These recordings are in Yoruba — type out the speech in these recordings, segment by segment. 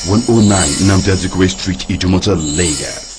109 Namdi Azikiwe Street, Idumota, Lagos.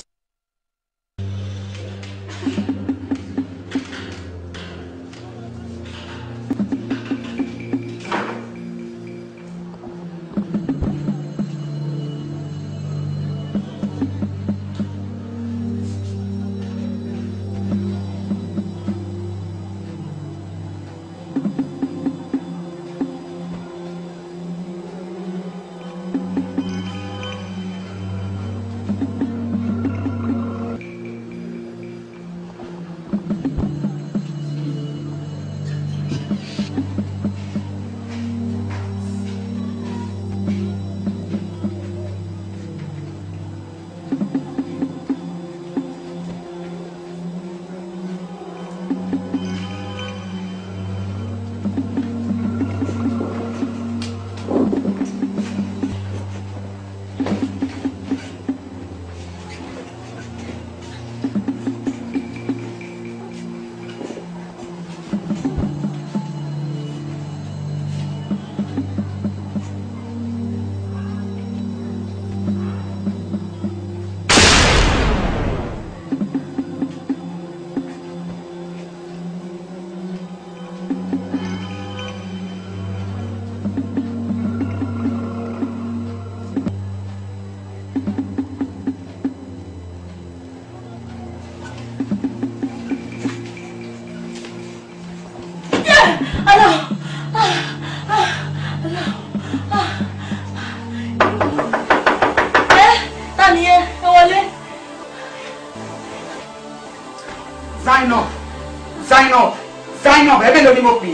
Zainab Zainab Zainab ẹ̀bẹ̀ ló ní mo pè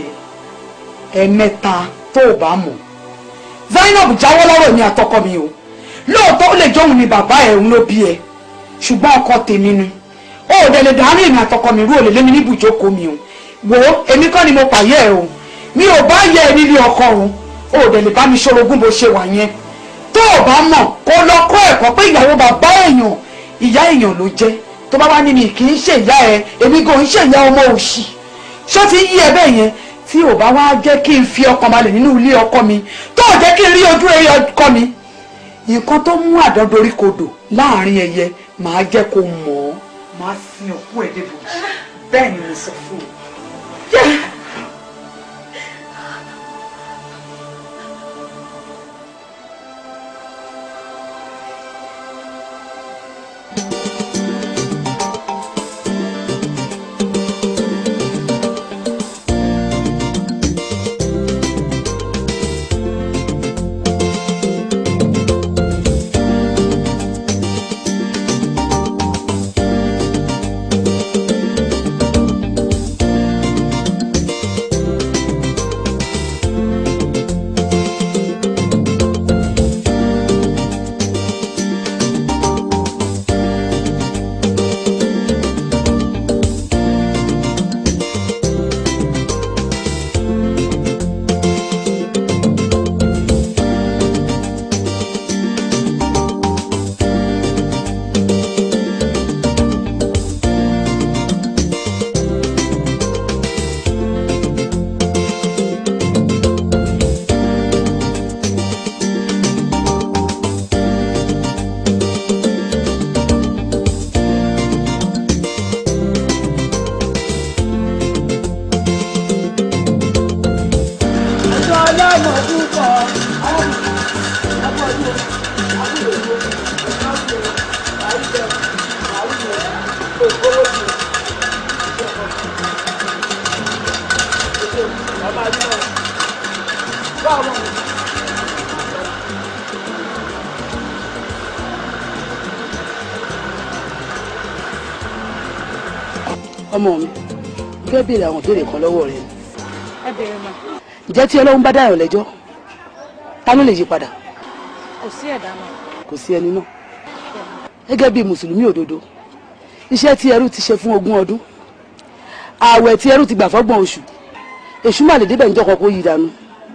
é. ẹ̀mẹ́ta tó o bá mọ̀ Zainab jáwọ́ lọ́rọ̀ mi àtọkọ mi o lóòótọ́ ó lè jóun ni bàbá ẹ̀ ń ló bí ẹ ṣùgbọ́n ọkọ tèmi ni ó ò dẹ̀ lè dàárín èmi àtọkọ mi rú òlè lémi níbù ìjókòó mi o wò ó èmi kọ́ ni mo pààyẹ ẹ o mi ò bá yẹ ẹ nílé ọkọ o ó ò dẹ̀ lè bá mi ṣorogún bó ṣe wà yẹn tó o bá mọ̀ kó lọ kọ́ ẹ̀kọ́ pé ìyàwó bàbá èèyàn ìyá èèyàn ló jẹ́ tó bá wá ní mi kì í ṣe ìyá ẹ èmi gan ń ṣe ìyá ọmọ òṣì ṣó ti yí ẹ bẹ́ẹ̀ yẹn tí ò bá wá jẹ́ kí n fi ọkàn balẹ̀ nínú ilé ọkọ mi tó ò jẹ́ kí n rí ojú ẹyẹ ọkọ mi nǹkan tó mú àdọ́dorí kodò láàrin ẹyẹ màá jẹ́ kó mọ̀ ọ́ màá sin òkú ẹ̀ débò bẹ́ẹ̀ ni mo sọ fún un. ọmọ mi fẹ́ béèrè àwọn ìbéèrè kan lọ́wọ́ rẹ ẹ bèrè mà ǹjẹ́ tí ọlọ́run bá dáyọ̀ lẹ́jọ́ ta ló lè yí padà kò sí ẹ̀dá náà kò sí ẹni náà gẹ́gẹ́ bí mùsùlùmí òdodo iṣẹ́ tí ẹrú ti ṣe fún ogún ọdún ààwẹ̀ tí ẹrú ti gbà fọ́gbọ̀n oṣù èṣù má lè débẹ̀ níjọ́ kan kó yí dànù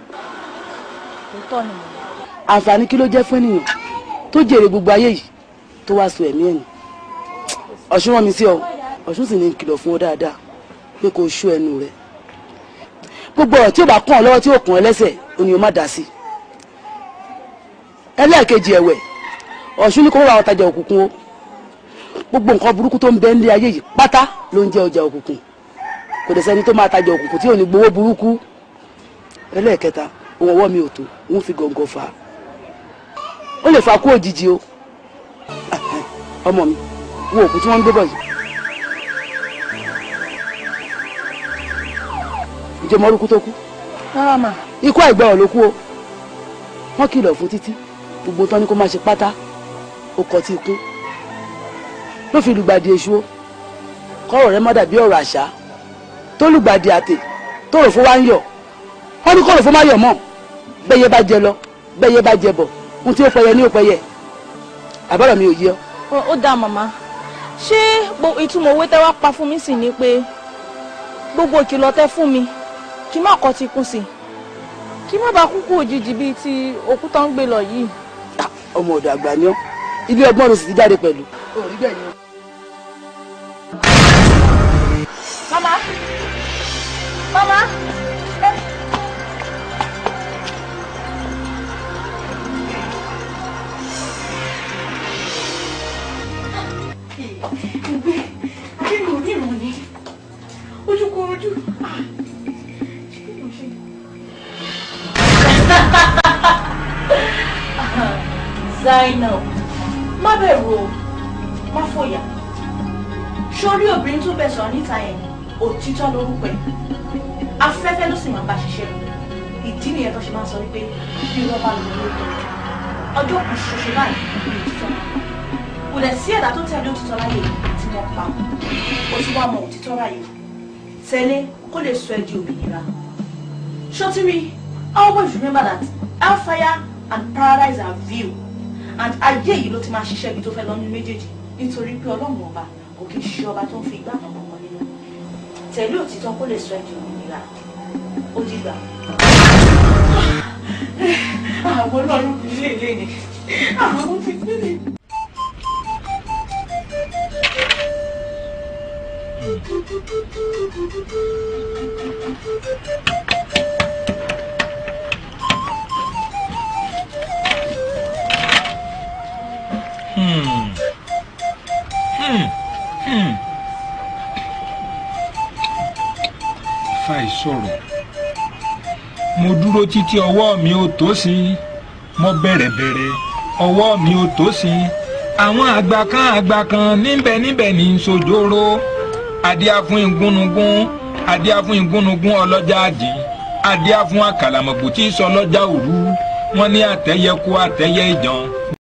òótọ́ ni mo àǹfààní kí ló jẹ́ fún ènìyàn tó jèrè gbogbo ayé yìí tó wá so ẹ̀mí ẹ̀yìn ọ̀ṣun rán mi sí ọ ọ̀ṣun sì ní kìlọ̀ fún ọ dáadáa pé kò ṣú ẹnu rẹ gbogbo ọ̀rọ̀ tí ó bá kàn ọ́ lọ́wọ́ tí ó kàn ọ́ lẹ́sẹ̀ ó ní o má dá sí ẹlẹ́ẹ̀kejì ẹ̀wẹ̀ ọ̀ṣun ní kó wá ọ̀tajà òkùnkùn o gbogbo nǹkan burúkú tó ń bẹ nílé ayé yìí pátá ló ń jẹ́ ọjà òkùnkùn kò dẹ̀ sẹ́ni tó máa tajà òkùnkùn tí ò ní gbowó burúkú ẹlẹ́ẹ̀kẹta ohun ọwọ́ mi ò tó ń fi gọ̀ǹgọ̀ fà á ó lè fa kú òjijì o ọmọ mi wo òkú tí wọ́n ń gbé bọ̀ yìí ǹjẹ́ mọ́rúkú tó kú rárá mà ikú àìgbọràn ló kú o wọ́n kìlọ̀ fún títí gbogbo tán ni kó má ṣe pátá ó kọ tí ikú ló fi lùgbàdì èṣù o kọ́rọ̀ rẹ̀ má dàbí ọ̀rọ̀ àṣà tó lùgbàdì àtè tó rò fún wa ń yọ̀ wọ́n ní kọ́rọ̀ fún má yọ̀ mọ́ bẹ́yẹ bá jẹ lọ bẹ́yẹ bá jẹ bọ̀ ohun tí ó pẹyẹ ní ó pẹyẹ àbọ̀rọ̀ mi ò yé ọ. Ó- ó dáa màmá ṣé gbo- ìtumọ̀ owó tẹ́ wá pa fún mi sì ni pé gbogbo ìkìlọ̀ tẹ́ fún mi kí má kọ́ ti kún sí i kí má bàa kúkú òjijì bíi ti òkú tó ń gbé lọ yìí. Ah, ọmọ ọ̀dọ̀ àgbà ni ọ́ ilé ọgbọ́n ló sì ti jáde pẹ̀lú. orí bẹ́ẹ̀ ni o. màmá màmá ẹ ìgbé akérò oníran ni ojúkorojú ah, ṣé kí ló ṣe. Zainab má bẹ̀rù o má fòyà sórí obìnrin tó bẹ̀ sọ̀rọ̀ níta yẹn òtítọ́ lórúkọ ẹ̀ afẹ́fẹ́ ló sì máa bá ṣiṣẹ́ ìdí nìyẹn tó ṣe máa ń sọ wípé bí wọ́n bá lò lórí ọjọ́ kan ṣoṣo báyìí ní òtítọ́ kò dẹ̀ sí ẹ̀dá tó tẹ̀lé òtítọ́ láyé tí wọ́n pa ó ti wá mọ òtítọ́ láyé tẹ̀lé kó lè sọ ẹ́ di òmìnira ṣọtiri always remember that hellfire and paradise are real and ayé yìí ló ti máa ṣiṣẹ́ ibi tó fẹ́ lọ́nu méjèèjì nítorí pé ọlọ́run ọba kò kì í ṣe ọba tó ń fi ìgbà kan kankan nínú tẹ̀lé òtítọ́ kó lè sọ ẹ́ di òmìnira ó dìgbà. àwọn ọlọ́run kì í lè lé ni àwọn ti gbé ni. fàì sọ̀rọ̀ mo dúró títí ọwọ́ mi ò tó sí i mo bẹ̀rẹ̀ bẹ̀rẹ̀ ọwọ́ mi ò tó sí i àwọn àgbà kan àgbà kan níbẹ̀ níbẹ̀ ní sojoro adíá fún igúnnugún adíá fún igúnnugún ọlọ́jà àdín adíá fún àkàlàmọ̀gbò tí sọ ọlọ́jà òru wọ́n ní àtẹ́yẹ kó àtẹ́yẹ ìjàn